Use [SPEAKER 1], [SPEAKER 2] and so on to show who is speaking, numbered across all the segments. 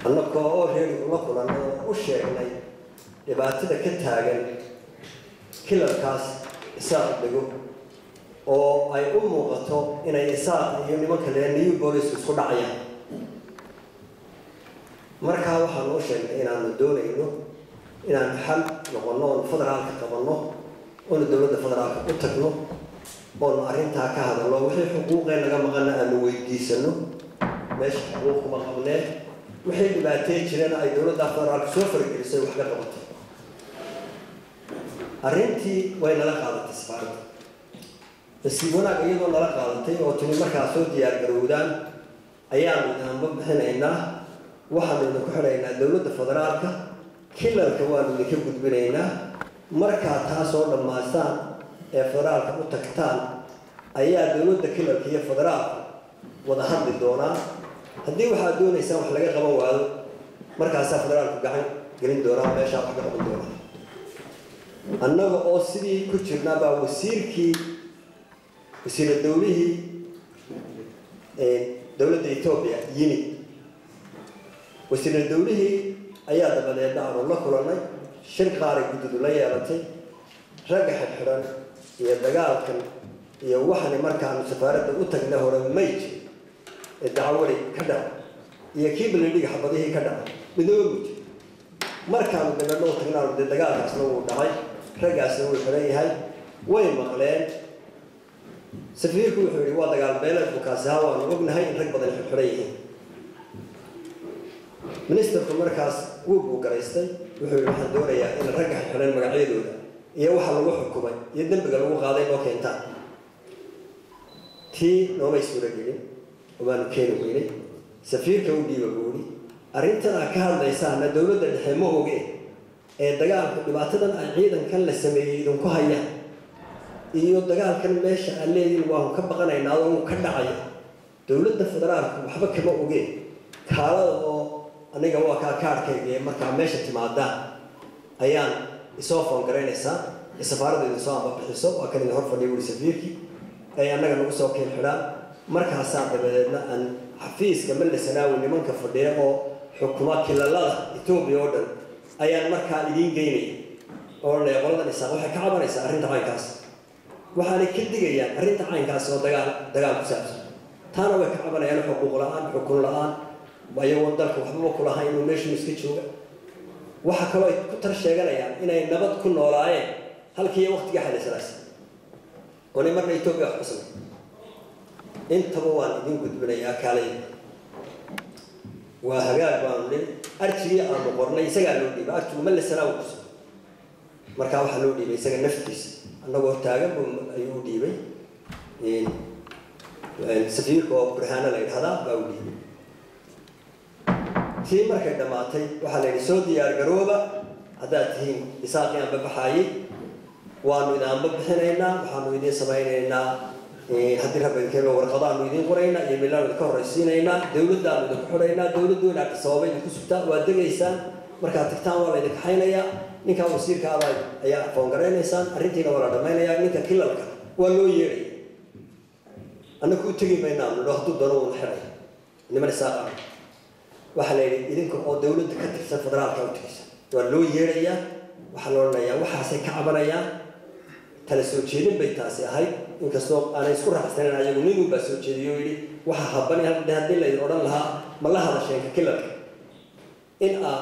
[SPEAKER 1] annagoo oo reeri ula kulanay oo u sheegnay dhibaatada ka taagan kilalkaas isaaq dego oo ay u muuqato inay isaaq iyo nimanka lee new bolis isku dhacayaan markaa waxaanu u sheegnay inaanu doonayno inaanu xal noqonno oonu federaalka qabanno oonu dowladda federaalka u tagno oonu arrintaa ka hadalno wixii xuquuqee naga maqana aanu weydiisano meesha xuquuq kuma qabnee wixii dhibaatee jirana ay dowladda federaalka soo faragelisay wax ka qabatay arrintii way nala qaadatay safaaradda nasiib wanaag iyadoo nala qaadatay oo tuni markaa soo diyaar garowdaan ayaanu idaanba bixinaynaa waxaanu idinku xidhaynaa dowladda federaalka kilalka waanu idinka gudbinaynaa markaa taasoo dhammaystaan ee federaalka u tagtaan ayaa dowladda kilalka iyo federaalka wada hadli doonaa haddii waxaad doonaysaan wax laga qaban waayo markaasaa federaalku gacan gelin doonaa meeshaa wax ka qaban doonaa annaga oo sidii ku jirnaa baa wasiirkii wasiira dowlihii dowladda etoobiya yimid wasiira dowlihii ayaa dabadeedna aanu la kulanay shir qaaray guddidu la yeelatay ragga xidxidhan iyo dagaalkan iyo waxani markaanu safaaradda u tagna hore mayj ee dacwadi ka dhaca iyo kii balidhiga xabadihii ka dhaca midnaba muj markaanu dabeedna u tagnaanu dee dagaalkaasna wuu dhacay raggaasna wuu xiran yahay way maqleen safiirku wuxuu yihi waa dagaal beeleed bukaasi ha waanu ognahay in rag badan xidxiran yihiin ministerku markaas wuu buugaraystay wuxuu yihi waxaan doonayaa in ragga xidxiran magacyadooda iyo waxa lagu xukumay iyo dembiga lagu qaaday noo keentaan tii noomay suuro gelin obaanu keeni weynay safiirka u dhiiba buuri arrintan aad ka hadlaysaana dowladda dhexe ma oge ee dagaalku dhibaatadan ay ciidankan la sameeyey idinku hayaan iyo dagaalkan meesha aad leediin waanu ka baqanaynaa oo uu ka dhacaya dowladda federaalku waxba kama oge kaalada oo aniga waa kaa kaarhkayga ee markaa meesha timaadaan ayaan isoo foon garaynaysaa ee safaaradda idinsoo ambabixiso waa kan idin hor fadhiya wuri safiirkii ay annaga nagu soo keen xidhaan markaasaa dabadeedna aan xafiiska malla sanaawi nimanka fadhiya oo xukuma kilalada etoobiya oo dhan ayaan markaa idiin geynaya oo le qoladan isaaq waxay ka cabanaysaa arrinta caynkaas waxaanay ka digayaan arrinta caynkaas oo dagaal dagaal ku saabsan taana way ka cabanayaan xuquuq la-aan xukun la-aan ayagoo dalka waxbaba kulahayn inuu meeshuu iska jooga waxa kaloo ay ku tar sheeganayaan inay nabad ku noolaayeen halkii waqtigii xadaysanaas oo nin marna etoobiya wax ku samay intaba waan idin gudbinayaa kaalay waa hagaag baanu nin arjigii aanu qornay isagaa loo dhiibay arjigu ma lasanaa kuso markaa waxaa loo dhiibay isaga naftiisa annagoo taagan bu ayuu u dhiibay safiirka oo burhaano la yidhahdaa baa u dhiibay tii markay dhammaatay waxaa la yidhi soo diyaar garooba haddaad tihiin isaaqii aan babaxaayey waanu idaanba bixinaynaa waxaanu idiin samaynaynaa haddii rabba idinkeeno warqadaanu idiin qoraynaa iyo milaanu idinka horraysiinaynaa dowladdaanu idinku xidhaynaa dowladdu inaad sababa idinku sugtaa waad degaysaan markaad tagtaan waa la idin kaxaynayaa ninkaa wasiirka ada ayaa foongaraynaysaa arrintiina waa la dhammaynayaa ninka kilalka waa loo yeedhaya annaku u tegi maynaanu nidho hadduu doono uuna xidhay niman isaaqa waxaa la yidhi idinka oo dowladda ka tirsan federaalka u tegaysa waa loo yeedhayaa waxaa la odhanayaa waxaasay ka cabanayaan tala soo jeedin bay taasi ahayd inkastoo aanay isku raaxsanen ayagu ninun baa soo jeediyo yidhi waxa habani haddii laydin odhan lahaa ma la hadasheenka kilalka in aa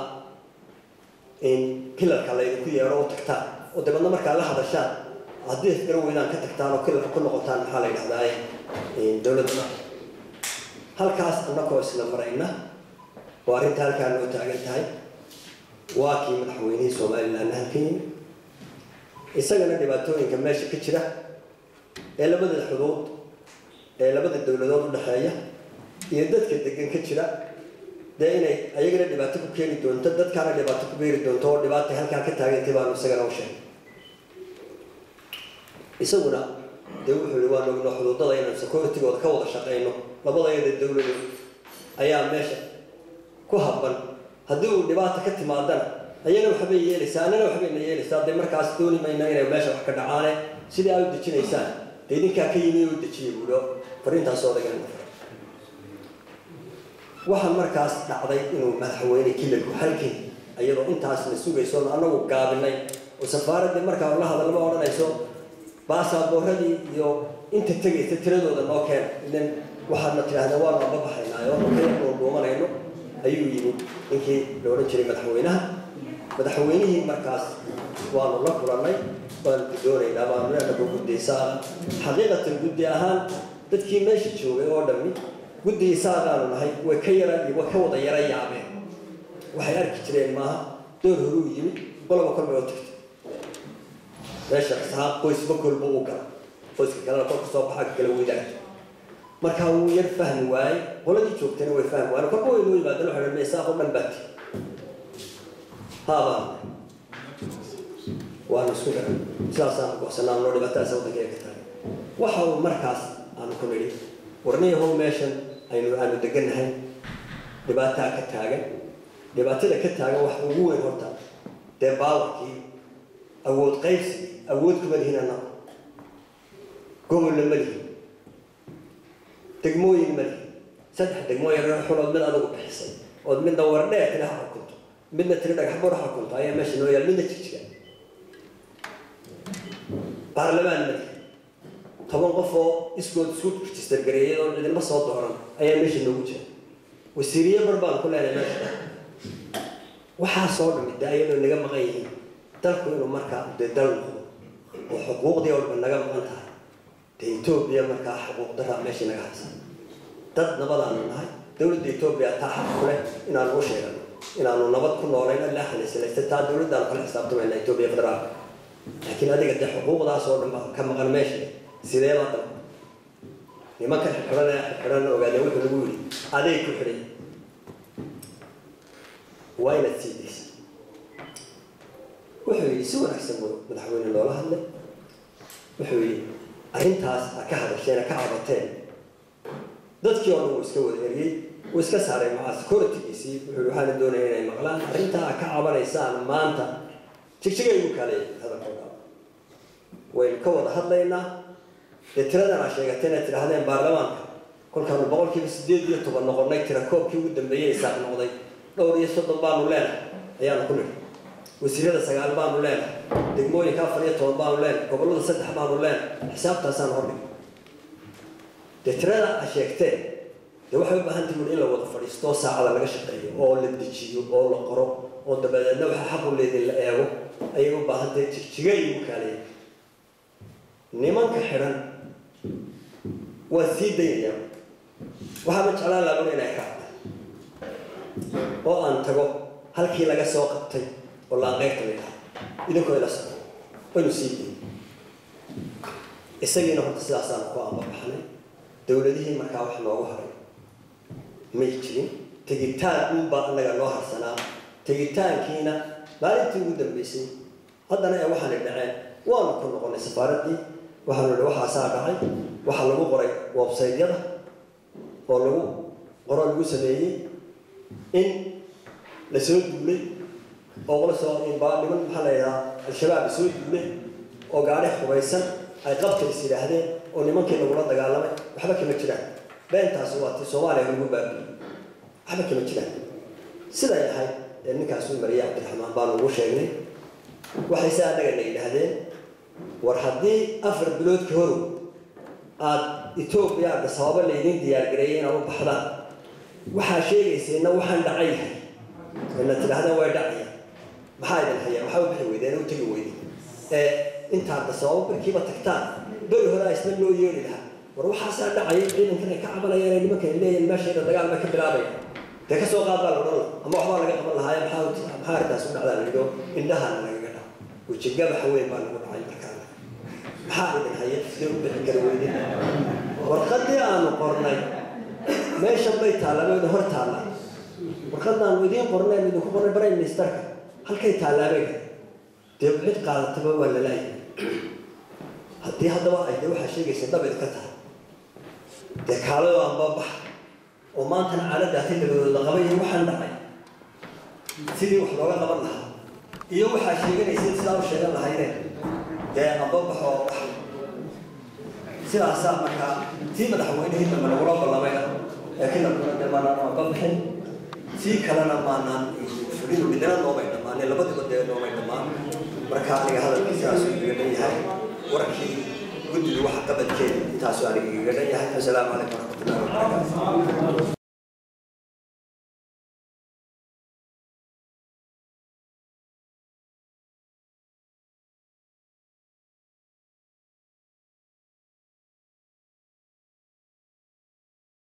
[SPEAKER 1] kilalka laydinku yeedho u tagtaan oo dabeedna markaa la hadashaan haddii isgara weydaan ka tagtaan oo kilalka ku noqotaan maxaa la yidhahdaa dowladda halkaas annakoo isla marayna oo arrinta halkaa noo taagan tahay waa kii madaxweynihii somalilan halkan yimi isagana dhibaatooyinka meesha ka jira ee labada xuduud ee labada dowladood u dhexeeya iyo dadka degan ka jira dee inay ayagana dhibaato ku keeni doonto dadkaana dhibaato ku beeri doonto oo dhibaata halkaa ka taagantay baanu isagana u sheegay isaguna dee wuxuu yihi waan ogno xuduudada inaan securitigooda ka wada shaqayno labadayada dowladood ayaa meesha ku habban haddii uu dhibaata ka timaadana ayana waxbay yeelaysaa annana waxbayna yeelaysaa dee markaas dooni mayna inay meesha wax ka dhacaane sidii aad u dejinaysaan dee idinkaa ka yimi u dejiya buulo fariintaasoo dagan waxaa markaas dhacday inuu madaxweyne kilalku halkii iyadoo intaasna sugayso anagu gaabinay oo safaaraddii markaa la hadalma odhanayso baasaaboorradii iyo inta tegaysa tiradooda noo keena ilan waxaadna tidhahdeen waanu aba baxaynaayo oo dhuumanayno ayuu yimid ninkii la odhan jiray madaxweynaha madaxweynihii markaas waanu la kulannay waanu gudoonaynaa waanu leenahay guddiisaa xaqiiqatan guddi ahaan dadkii meesha joogay oo dhammi guddigiisaagaanu nahay way ka yara way ka wada yara yaabeen waxay arki jireen maaha door horuu yimid qoloba kolbay oo tagtay meesha saaq qoysba kolba u gala qoyska kalena kolka soo baxa kala wadaagto markaa wuu yar fahmi waayey qoladii joogtayna way fahmi waayeen kolba way noo yimaadeen waxay dhahay saaqo dhan baati haabaan waanu isku garan sidaasaan go'sanaa noo dhibaatadaas waddanka ee ka tahay waxa uu markaas aanu ku nidhi warniyahow meeshan aynu aanu degannahay dhibaataa ka taagan dhibaatada ka taagan waxa ugu weyn horta dee baawarkii awood qaybsi awood kuma lihin annagu gobolla ma lihin degmooyin ma lihin saddex degmo yarar xulood mid adugu bixisay ood midna wardheer tiri ha xukunto midna tiri dhagax bur ha xukunto ayaa meesha noo yaal midna jigjiga baarlamaan ma lihin toban qof oo iskood isku register gareeyay oo cidinma soo dooran ayaa meesha noogu jira wasiiriye bar baan ku leenahay meesha waxaasoo dhami de ayadoo naga maqan yihiin dalku inuu markaa dee dal noqdo oo xuquuqdii oo dhan naga maqan tahay dee etoobiya markaa xuquuq daraa meeshii naga haysa dad nabadaanu nahay dowladda etoobiya taa xaq ku leh inaanu u sheegano inaanu nabad ku noolayn alla xalisalaysta taa dowladdaanu kala xisaabtamayna etoobiya federaalka laakiin adiga dee xuquuqdaas oo dhan baa ka maqan meesha sidee baa dal nimanka xirxidhan xirxidhanna ogaadeen wuxuu lagu yidhi aday ku xidhay waa inaad sii daysa wuxuu yidhi si wanaagsan buu madaxweyne loola hadlay wuxuu yidhi arrintaas ha ka hadasheen ha ka cabateen dadkii oo dhan wuu iska wada eriyey wuu iska saaray macaa securitygiisii wuxuu yidhi waxaana doonaya inay maqlaan arrintaa ha ka cabanaysaan maanta jigjigay ugu kaalay hadalkooda waynu ka wada hadlaynaa dee tiradan aa sheegateen ay tidhaahdeen baarlamaanka kolkaanu boqolkiiba sideed iyo toban noqonnay tira koobkii ugu dambeeyey isaaq noqday dhowr iyo soddon baanu leenahay ayaanu ku nidhi wasiirada sagaal baanu leenahay degmooyinka afar iyo toban baanu leenahay gobollada saddex baanu leenahay xisaabtaasaan hordhig dee tirada aa sheegteen dee waxay u baahan tihiin in la wada fadhiisto oo saacada laga shaqeeyo oo la dejiyo oo la qoro oo dabadeedna waxa xaqu leedin la eego ayay u baahan tahay jigjiga igu kaaleeya nimanka xidhan waa sii daynaya waxaaba jeclaan laabuna inay ka hadla oo aan tago halkii laga soo qabtay oo laanqeybta la yidhaha idinkoo ila socdo waynu sii dayn isagiina horta sidaasaan ku ambabaxnay dowladihii markaa wax noogu haray may jirin tegitaan uunbaa annaga noo harsanaa tegitaankiina maalintii ugu dambeysay haddana ee waxaana dhaceen waanu ku noqonay safaaraddii waxaanu idhi waxaasaa dhacay waxaa lagu qoray websaytyada oo lagu qoro lagu sameeyey in la soo duulay oo la soo niman maxaa la yidhahaa al-shabaab la soo duulay oo gaadhi hubaysan ay qabta is yidhaahdeen oo nimankii lagula dagaalamay waxba kama jiraan beentaasi waa ti soomaaliya lagu baabiiyey waxba kama jiraan siday ahayd ee ninkaas u mariyay cabdiraxmaan baanu ugu sheegnay waxay se annaga na yidhaahdeen war haddii afar bilood ka horow aada etoobiya adda sababo laydin diyaargareeyay inaad u baxdaan waxaa sheegayseenna waxaan dhacay yahay ina tidhaahdeen way dhacaya maxaa idin hayaa waxaa u bixi weydeen u tegi weyday ee intaadda sababo barkiiba tagtaan beri hore a isna loo yeeli lahaa war waxaasaa dhacaya ciidankan ay ka cabanayaan ay nimankan leeyihin meeshayda dagaal bay ka bilaabaya dee ka soo qaad baa la odhan laha ama waxbaa laga qaban lahaaye maxaa maxaa arrintaas u dhacdaa la yidho indhahana lagaga dhaco wejigabaxa weyn baa nagu dhacay markaana maxaa idin haya sidee u bixin kara weydin warqaddii aanu qornay meeshan bay taallaa wayna hor taallaa warqadaanu idiin qornay idinku qornay prime ministerka halkay tallaabay dee cid qaadataba waa la laayay haddii haddaba ay dee waxaa sheegaysa dhab idinka tahay dee kaaladoo anbabaxa oo maantana caaladda xilligood la qabay iyo waxaan dhacay sidii wax looga qaban lahaa iyo waxaa sheeganaysa sidaa u sheegan lahaydeen dee anbabax oo bax sidaasaa markaa tii madaxweynihii dambe lagula ballamayna kinabkuna dee maanaan aan ka bixin tii kalena maanaan fulin midnana noomay dhammaanay labadiba dee noomay dhammaan marka aniga hadalkiisaasuu igaga dhan yahay warkii guddiga waxa qabadkeeda intaasuu aniga igaga dhan yahay assalaamu calaykum waraxmatullahi wabarakaatu